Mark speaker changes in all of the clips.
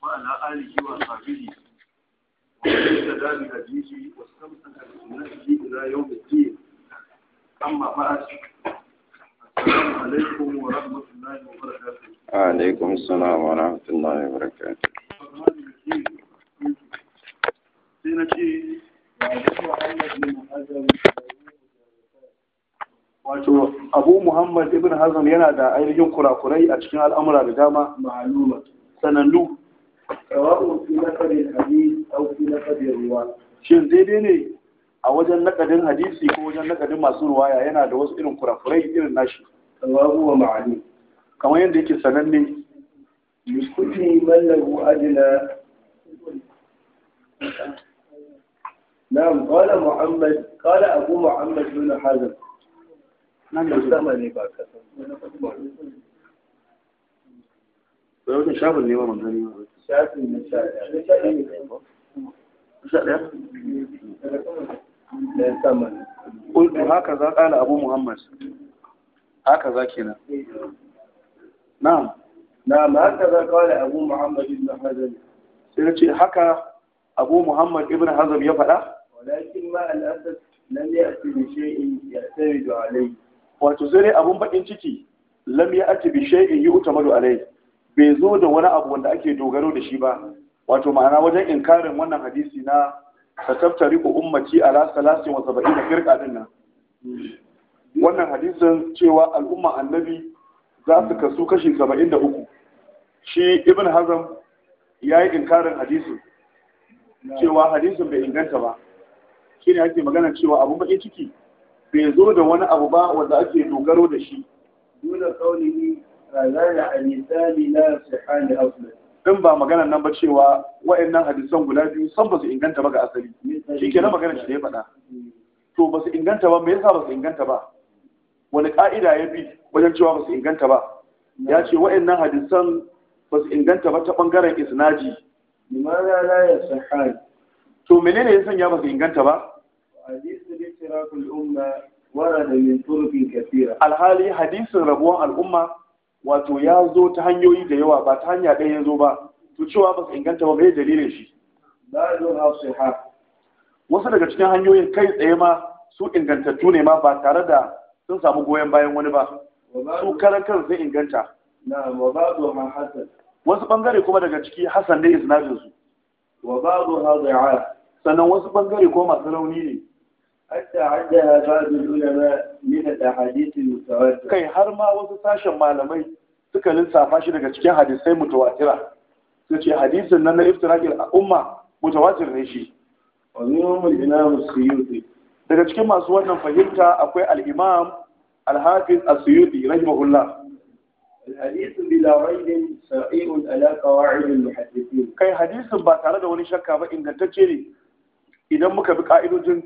Speaker 1: وعلى آله وصحبه ومن اهتدى بهديه واستمسك بسنته إلى يوم الدين أما بعد السلام عليكم ورحمة الله وبركاته
Speaker 2: وعليكم السلام ورحمة الله وبركاته
Speaker 1: sai na ce wato abu muhammad ibn hazm yana da ainihin kurakurai a cikin al'amura da dama
Speaker 3: معلومة
Speaker 1: sanannu
Speaker 3: سواء في نقل الحديث أو في نقل الرواة
Speaker 1: shin daidai ne a wajen nakadin hadisi ko wajen nakadin masu ruwaya yana da wasu irin kurakurai irin nashi
Speaker 3: سواء هو معلوم
Speaker 1: kamar yadda yake sananne
Speaker 3: لكل من له أدنى نعم قال محمد قال أبو محمد بن حزم
Speaker 1: nan da
Speaker 3: الزمن باكر
Speaker 1: bai wajen shafin ne ba manzani ba
Speaker 3: شافي النساء
Speaker 1: sha ɗaya
Speaker 3: الزمن
Speaker 1: قلت هكذا قال أبو محمد هكذا كنا نعم
Speaker 3: نعم هكذا قال أبو محمد بن حزم
Speaker 1: sai na ce haka abu muhammad ibn hazm ya faɗa
Speaker 3: ولكن مع الأسف لم يأتي بشيء يعتمد عليه
Speaker 1: wato sai dai abun bakin ciki lam ya ati bi shay'in yu'tamadu alai bai zo da wani abu wanda ake dogaro da shi ba wato ma'ana wajen inkarin wannan hadisi na tattaftari ko ummati ala salasin wa saba'ina firqa din nan wannan hadisin cewa al'umma annabi za su kasu kashi saba'in da uku shi ibn hazm ya yi inkarin hadisin cewa hadisin bai inganta ba shi ne ake magana cewa abun bakin ciki bai zo da wani abu ba wanda ake dogaro da shi
Speaker 3: دون قوله هذان الحديثان لا يصحان أصلا
Speaker 1: in ba maganan nan ba cewa wa'annan hadisan guda biyu san ba su inganta ba ga asali shi ke na maganar shi da ya faɗa to ba su inganta ba me yasa ba su inganta ba wani ka'ida ya bi wajen cewa ba su inganta ba ya ce wa'annan hadisan ba su inganta ba ta ɓangaren isnaji
Speaker 3: لماذا لا يصحان؟
Speaker 1: to menene ya sanya ba su inganta ba
Speaker 3: حديث الافتراق الأمة ورد من طرق كثيرة
Speaker 1: alhali hadisin rabuwan al'umma wato ya zo ta hanyoyi da yawa ba ta hanya ɗaya ya zo ba to cewa ba su inganta ba bai dalilin shi
Speaker 3: بعضها صحاح
Speaker 1: wasu daga cikin hanyoyin kai tsaye ma su ingantattu ne ma ba tare da sun samu goyon bayan wani ba su
Speaker 3: وبعض
Speaker 1: karan kan sun inganta
Speaker 3: نعم وبعضها حسن
Speaker 1: wasu bangare kuma daga ciki hasan ne isnadin su
Speaker 3: وبعضها ضعاف
Speaker 1: sannan wasu bangare kuma masu rauni ne
Speaker 3: حتى عدها بعض العلماء من الأحاديث المتواترة
Speaker 1: kai har ma wasu sashen malamai suka lissafa shi daga cikin hadisai mutawatira su ce hadisin nan na iftiraqil umma mutawatir ne shi
Speaker 3: ومنهم الإمام السيوطي
Speaker 1: daga cikin masu wannan fahimta akwai al-imam al-hafiz as-suyuti rahimahullah
Speaker 3: الحديث بلا ريب صحيح على قواعد المحدثين
Speaker 1: kai hadisin ba tare da wani shakka ba ingantacce ne idan muka bi ka'idojin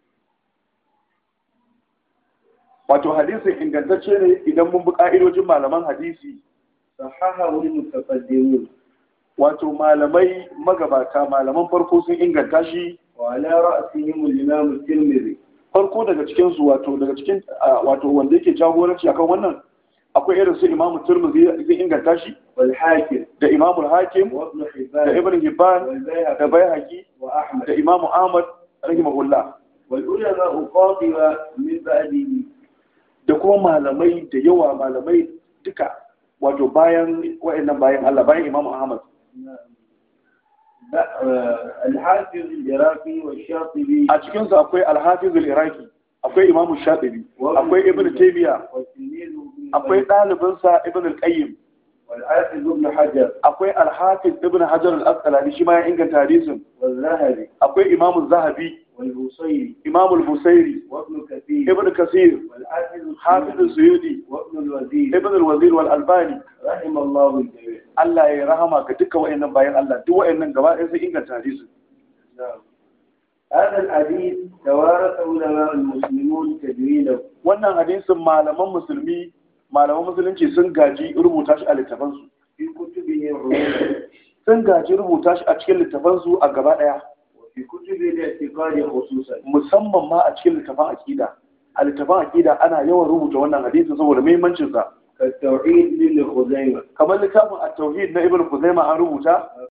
Speaker 1: wato hadisin ingantacce ne idan mun bi ka'idojin malaman hadisi
Speaker 3: صححه المتقدمون
Speaker 1: wato malamai magabata malaman farko sun inganta shi
Speaker 3: وعلى رأسهم الإمام الترمذي
Speaker 1: farko daga cikin su wato daga cikin ah, wato wanda yake jagoranci akan wannan akwai irin su imamu turmuzi zai inganta shi
Speaker 3: والحاكم
Speaker 1: da imamu hakim
Speaker 3: وابن
Speaker 1: da
Speaker 3: حبان
Speaker 1: ibn hibban da
Speaker 3: والبيهقي
Speaker 1: bayhaqi
Speaker 3: وأحمد
Speaker 1: da imamu ahmad rahimahullah
Speaker 3: والعلماء قاطبة من بعده
Speaker 1: da kuma malamai da yawa malamai duka wato bayan wa'annan bayan Allah bayan Imam Ahmad
Speaker 3: الحافظ العراقي والشاطبي
Speaker 1: a cikin su akwai Al-Hafiz al-Iraqi akwai Imam Shatibi akwai Ibn Taymiyyah
Speaker 3: وتلميذه ابن
Speaker 1: akwai ɗalibin sa Ibn al-Qayyim
Speaker 3: والحافظ ابن حجر
Speaker 1: akwai Al-Hafiz Ibn Hajar al-Asqalani shi ma ya inganta hadisin
Speaker 3: والذهبي
Speaker 1: akwai Imam Zahabi
Speaker 3: والبوصيري
Speaker 1: Imam al-Busairi
Speaker 3: وابن كثير
Speaker 1: Ibn Kasir
Speaker 3: والحافظ
Speaker 1: Hafiz al-Suyuti
Speaker 3: وابن الوزير
Speaker 1: Ibn al-Wazir wal Albani
Speaker 3: رحم الله الجميع
Speaker 1: Allah ya rahama ga dukkan wa'annan bayan Allah duk wa'annan gaba ɗaya sun inganta hadisin
Speaker 3: نعم هذا الحديث توارث علماء المسلمون تدوينه
Speaker 1: wannan hadisin malaman musulmi malaman musulunci sun gaji rubuta shi a littafansu
Speaker 3: في كتبهم عموما
Speaker 1: sun gaji rubuta shi a cikin littafansu a gaba ɗaya
Speaker 3: وفي كتب الاعتقاد خصوصا
Speaker 1: musamman ma a cikin littafan aƙida a littafan aƙida ana yawan rubuta wannan hadisin saboda muhimmancinsa
Speaker 3: كالتوحيد لابن خزيمة
Speaker 1: kamar littafin at-tauhid na ibn Khuzaimah an rubuta